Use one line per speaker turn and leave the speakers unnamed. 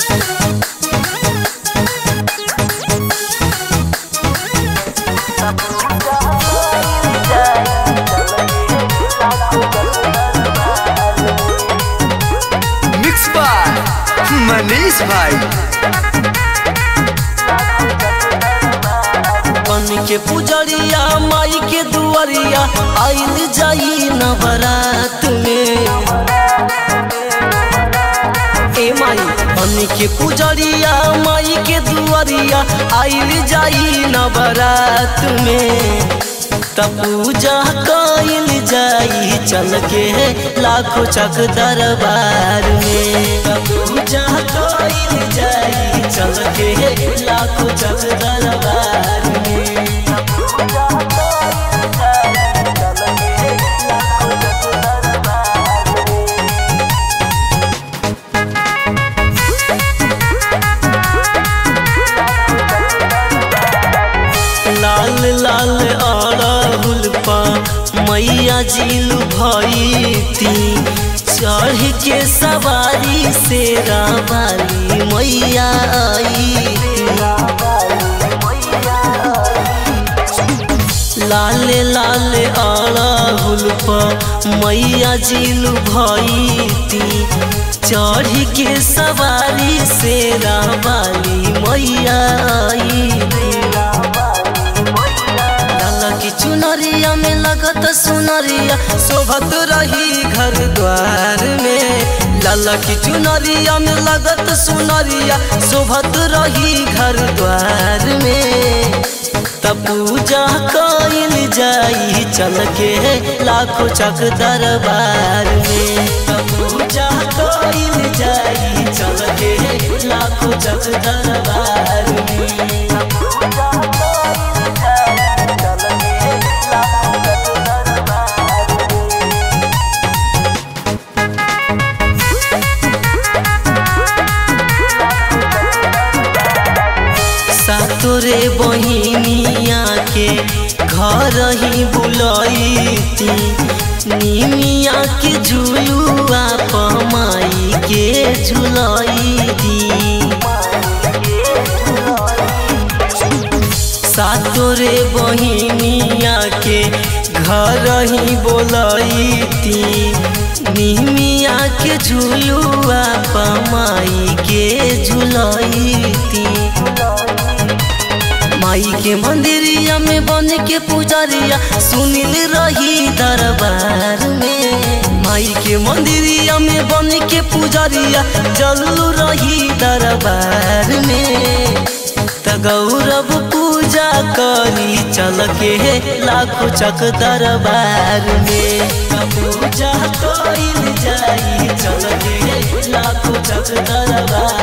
mix by Manish भाई
बन के पुजरिया माई के दुआरिया आइल जाई नवरात में ए माई बन के पुजरिया माई के दुआरिया आइल जाई नवरात में तब पूजा कइल जाई चल के लाखों चक दरबार में तब पूजा कइल जाई चल के लाखों चक दरबार में लाल लाल अड़हुल पा मैया जिलू भईती चढ़ के सवारी से रावाली मैया आई लाल लाल अड़हुल पा मैया जिलू भईती चढ़ के सवारी से रावाली मैया आई लाला की चुनरिया में लगत सुनरिया शोभत रही घर द्वार में लाला की चुनरिया में लगत सुनरिया शोभत रही घर द्वार में तब पूजा कइल जाई चल के लाखों चक दरबार में तब पूजा कइल जाई चल के लाखों चक दरबार में सातोरे बहिनिया के घर ही बुलैती निमिया के झुलुआ पमाई के झुलैती सातोरे बहिनिया के घर ही बोलैती निमिया के झुलुआ पमाई के झुलैती माई के मंदिरिया में बन के पुजारिया सुनिल रही दरबार में माई के मंदिरिया में बन के पुजारिया जलू रही दरबार में त गौरव पूजा करी चल के लाखों चक दरबार में त पूजा कइल जाई चल के लाखों चक दरबार